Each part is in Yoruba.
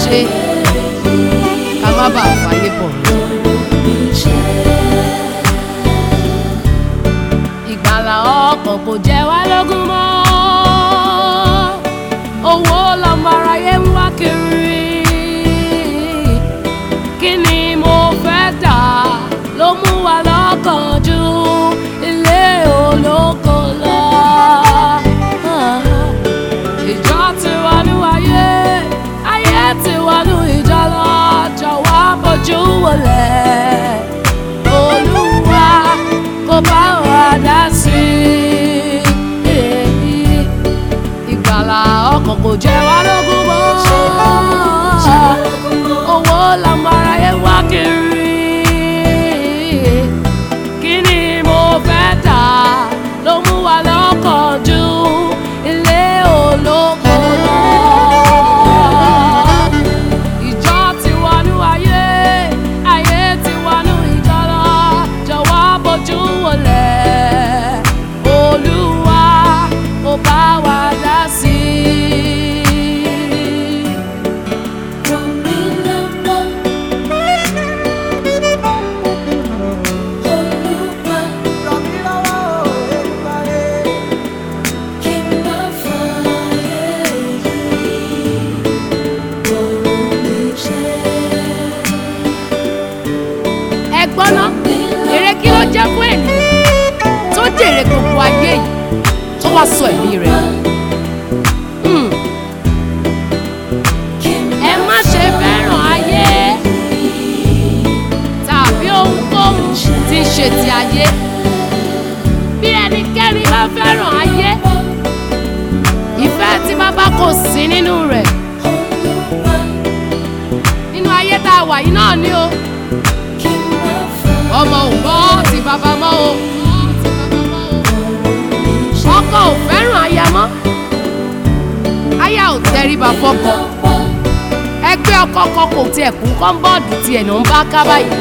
ṣe ká má bàa fàyè bọ̀ ìgbàlà ọkàn kò jẹ́ wá lógún mọ́ owó lọ́mọ aráyé ń wá kiri kí ni mo fẹ́ dà ló mú wa lọ́kàn jù ilé olóko lọ. ìjọ ti wà ní ayé ayé ti wà ní ìjọ lọ jọ̀wọ́ bójú wọlé olúwa kó bá wa dá sí i ìgbàlà ọkàn kò jẹ́ wá lógún mọ́ owó làwọn aráyé wá kiri kí ni mo fẹ́ tà ló mú wa lọ́kàn jù ilé olóko lọ. ìjọ ti wà ní ayé ayé ti wà ní ìjọ lọ jọ̀wọ́ bójú wọlé olúwa ó bá wa dá sí i. ẹ gbọ́ ná èrè kí ló jẹ́ fún ènìyàn tó jèrè gbogbo ayé yìí tó wá sọ ẹ̀mí rẹ̀ nù. Hmm. ẹ má ṣe fẹ́ràn ayé tàbí ohunkóhun tí ń ṣe ti ayé bí ẹnikẹ́ni bá fẹ́ràn ayé ìfẹ́ tí bàbá kò sí nínú rẹ̀ nínú ayé tá a wà yìí náà ni o ọmọ ò gbọ́ ti bàbá mọ́ o ọkọ ò fẹ́ràn aya mọ́ aya ò tẹríba fọ́kọ ẹgbẹ́ ọkọ kan kò tiẹ̀ kún kọ́ńbọ́ọ̀dù tiẹ̀ ló ń bá ká báyìí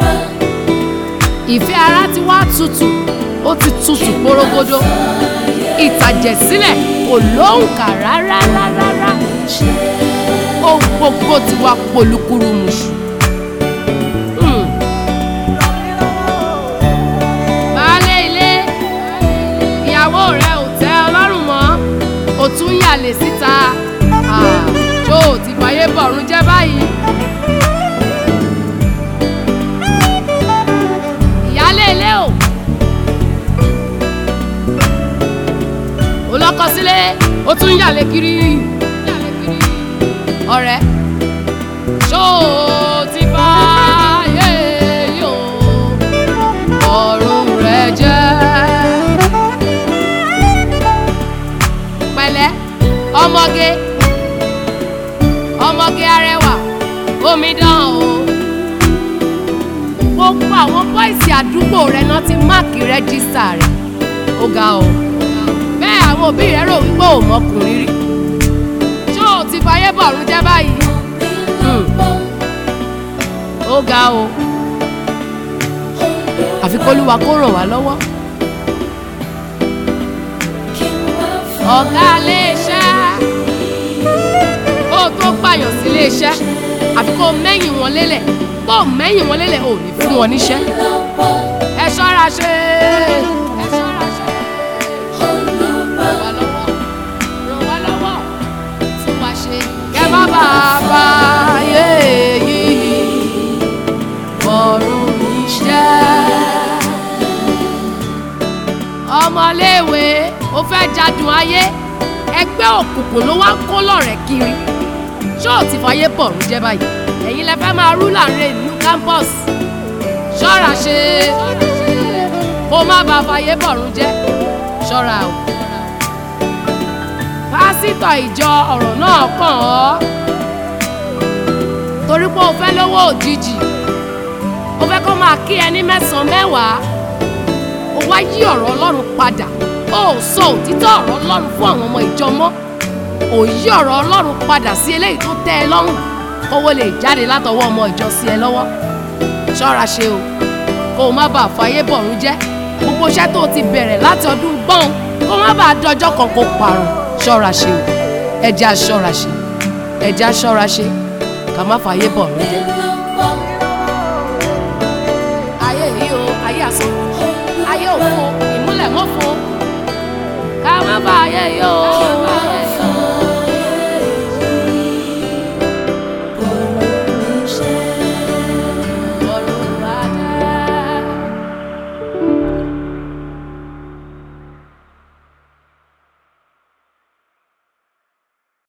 ìfẹ́ ara ti wá tutù ó ti tutù porogodo ìtàjẹ̀sílẹ̀ kò lóǹkà rárá rárá rárá ohun gbogbo ti wá polúkúrú muṣu. Hmm. baálé ilé ìyàwó rẹ ò tẹ́ ọlọ́rùn mọ́ ò tún yàlè síta Ah, tó o ti fàyè bọ̀rùn jẹ́ báyìí. ìyálé ilé o ò lọ́kọ sílé ó tún yàlè kiri ọ̀rẹ́ ṣó o ti fàyè yò ọ̀run rẹ jẹ́. pẹ̀lẹ́ ọmọge ọmọge arẹwà omidan o gbogbo àwọn bọ́ìsì àdúgbò rẹ náà ti máàkì rẹ́jísítà rẹ ó ga o bẹ́ẹ̀ àwọn òbí rẹ rò wípé ò mọkùnrin rí ṣó o ti fàyè bọ̀rún jẹ́ báyìí Hmm. ó ga o àfi kólúwa kó ràn wá lọ́wọ́ ọ̀gá iléeṣẹ́ ó tó pààyàn sí iléeṣẹ́ àfi kó mẹ́yìn wọn lélẹ̀ bó mẹ́yìn wọn lélẹ̀ ò ní fún wọn níṣẹ́ ẹ ṣọ́ra ṣe ẹ ṣọ́ra ṣe ràn wá lọ́wọ́ ràn wá lọ́wọ́ tún wá ṣe kẹ́ bá bàbá yé yìí bọ̀rùn iṣẹ́ ọmọléèwé ó fẹ́ jadùn ayé ẹgbẹ́ òkùnkùn ló wá ń kó lọ́rẹ̀ kiri ṣó ò ti fàyè bọ̀rún jẹ́ báyìí ẹ̀yin lẹ fẹ́ máa rú láàrin ìlú campus ṣọ́ra ṣe kó má bàa fàyè bọ̀rún jẹ́ ṣọ́ra o. pásítọ̀ ìjọ ọ̀rọ̀ náà kàn ọ́ torí pé o fẹ́ lówó òjijì o fẹ́ kó máa kí ẹni mẹ́sàn-án mẹ́wàá ó wá yí ọ̀rọ̀ ọlọ́run padà ó sọ òtítọ́ ọ̀rọ̀ ọlọ́run fún àwọn ọmọ ìjọ mọ́ ò yí ọ̀rọ̀ ọlọ́run padà sí eléyìí tó tẹ́ ẹ lọ́rùn kówó lè jáde látọwọ́ ọmọ ìjọ sí ẹ lọ́wọ́ ṣọ́ra ṣe o kó o má bàa fàyè bọ̀rún jẹ́ gbogbo iṣẹ́ tó o ti bẹ̀rẹ̀ láti ọdún gbọ́n kó o má bàa dọjọ́ kan kó parun ṣọ́ra ṣe o ẹja ṣọ́ra ṣe ẹja ṣọ́ra ṣe ká má fààyè bọ̀ ló jẹ́. ayé yìí o ayé àsán ayé òfo ìmúlẹ̀ mọ́fo ká má bá ayé yìí o